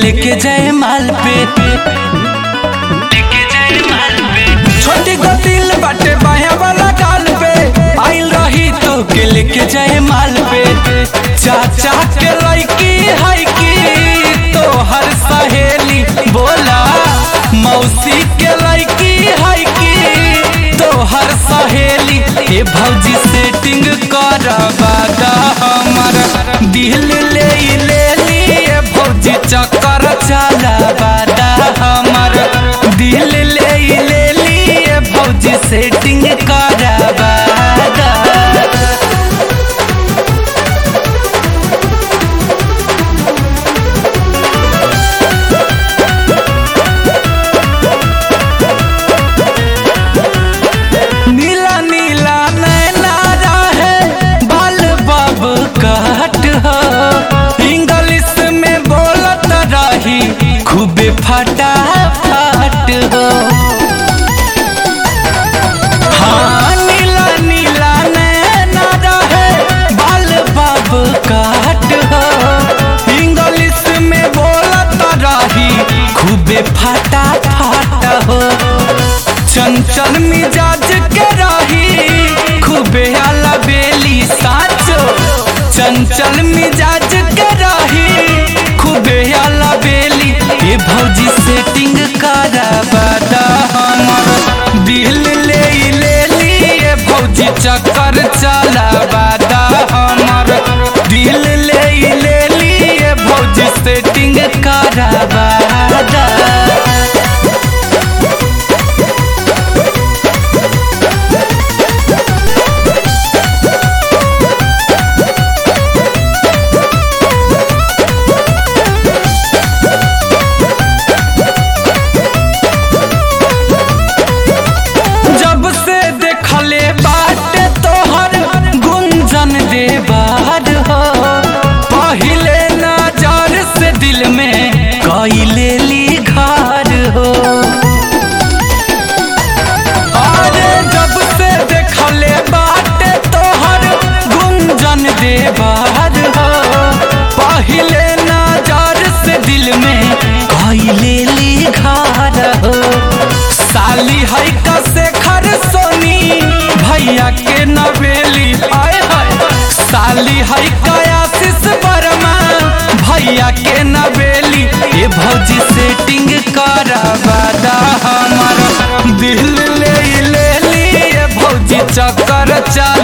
लेके जाए माल पे छोटी को दिल बाटे बाया वाला गाल पे आइल रही तो के लेके जाए माल पे चाचा के लड़की है की तो हर सहेली बोला मौसी के लड़की है की तो हर सहेली ए भौजी सेटिंग करवा दा हमर दिल ले ले लिए भौजी चक्कर चलावा दा हमर दिल ले ले लिए भौजी सेटिंग करवा दा नीला नीला नैना रहे बाल बाब कहट हो इंग्लिश में बोलत रही खूबे फटा फट हो हाँ नीला नीला नैना रहे बाल बाब कहट हो इंग्लिश में बोलत रही खूबे फटा फट हो चंचल मिजाज के रही खूबे आला बेली साचो चंचल मिजाज के रही खूबे आला बेली ये भौजी सेटिंग करवा दा हमर दिल ले ले लिए भौजी चक्कर चलावा दा हमर दिल ले ले लिए भौजी सेटिंग करवा दा जब से देखले बाटे तोहर गुंजन दे बाहर हो पहिले नजर से दिल में कैले ली घर हो अरे जब से देखले बाटे तोहर गुंजन दे बाहर हो पहिले नजर से दिल में कैले ली घर हो साली है का शेखर सोनी भैया के नवेली आय हाय साली है का आशीष वर्मा भैया के नवेली ये भौजी सेटिंग करवा दा हमर दिल ले ले लिए भौजी चक्कर चल